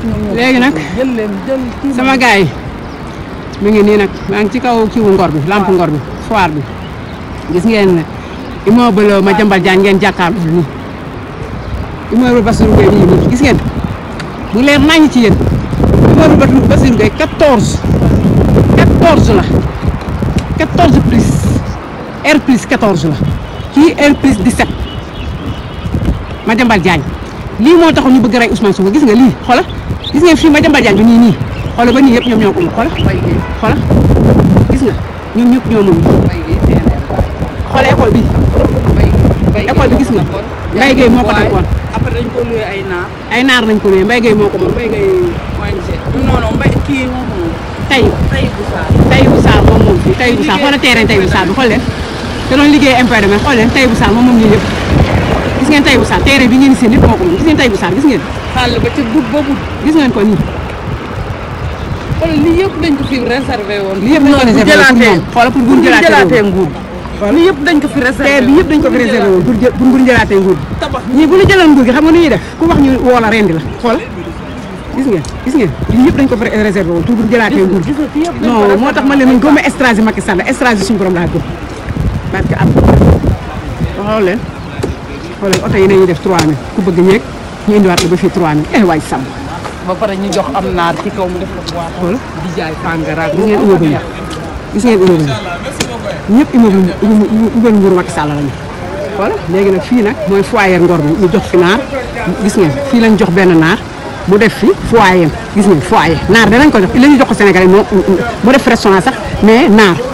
léegi nag jël leen jël kii sama gars yi mi ngi nii nag maa ngi ci kaw kiwu ngor bi lamp ngor bi foire bi gis ngeen ne immeuble ma jambal jaan ngeen jàkkaarloo nii immeuble Bassirou Gueye nii nii gis ngeen mu leer nañu ci yéen immeuble Bassirou Gueye 14 14 la 14 plus R plus 14 la kii R plus 17 ma jambal jaañ lii moo taxoon ñu bëgg rey Ousmane Sonko gis nga lii xoolal gis ngeen fii ma jambal jaañ bi nii nii xoolal ba nii yëpp ñoom ñoo ko moom xoolal mbay gi xoolal gis nga ñoom ñëpp ñoo moom mbay gi teeneen xoolal école bi mbay mbay école bi gis nga Mbaye Gueye moo ko takkoon après dañ ko loué ay naar ay naar nañ ko ne Mbaye Gueye moo ko moom Mbaye Gueye ONG non non mbay kii moo ko moom tey tey bu saa tey bu saar moom moom fii tey bu saar xoolal terrain tey bu saar bi xool leen te doon liggéey impôt de xool leen tey bu saar moom moom ñii yëpp gis ngeen tey bu saar terrain bi ngeen seen yëpp moo ko moom gis ngeen tey bu saar gis ngeen xàll ba ca but ba but gis ngeen ko nii xool lii yëpp dañ ko fi réservé woon lii yëpp dañ ko réservé woon pour moom xoolal pour bu ñu jëlaatee nguur lii yëpp dañ ko fi réservé terre bi yëpp dañ ko fi réservé woon pour jël pour bu ñu jëlaatee nguur gi tabax ñii bu ñu jëloon nguur gi xam nga nu ñuy def ku wax ñu woo la rendi la xool gis ngeen gis ngeen lii yëpp dañ ko fi réservé woon pour bu ñu jëlaatee nguur gi non moo tax ma leen man gëmma stratégie Macky Sall stratégie suñu borom laa gëm parce que am xool leen xool leen oto yi nañuy def 3000 ku bëgg ñeeg ñu indiwaat la ba fii 3000 eh waay sàmm ba pare ñu jox am naar ci kaw mu def la boîte xool di jaay tàngara gis ngeen immeuble yi gis ngeen immeuble yi ñëpp immeuble immeuble nguuru Macky Sall lañu voilà léegi nag fii nag mooy foyer ngor bi ñu jox fi naar gis ngeen fii lañ jox benn naar mu def fi foyer gis ngeen foyer naar danañ ko jox la ñu jox ko Sénégalais moo mu def restaurant sax mais naar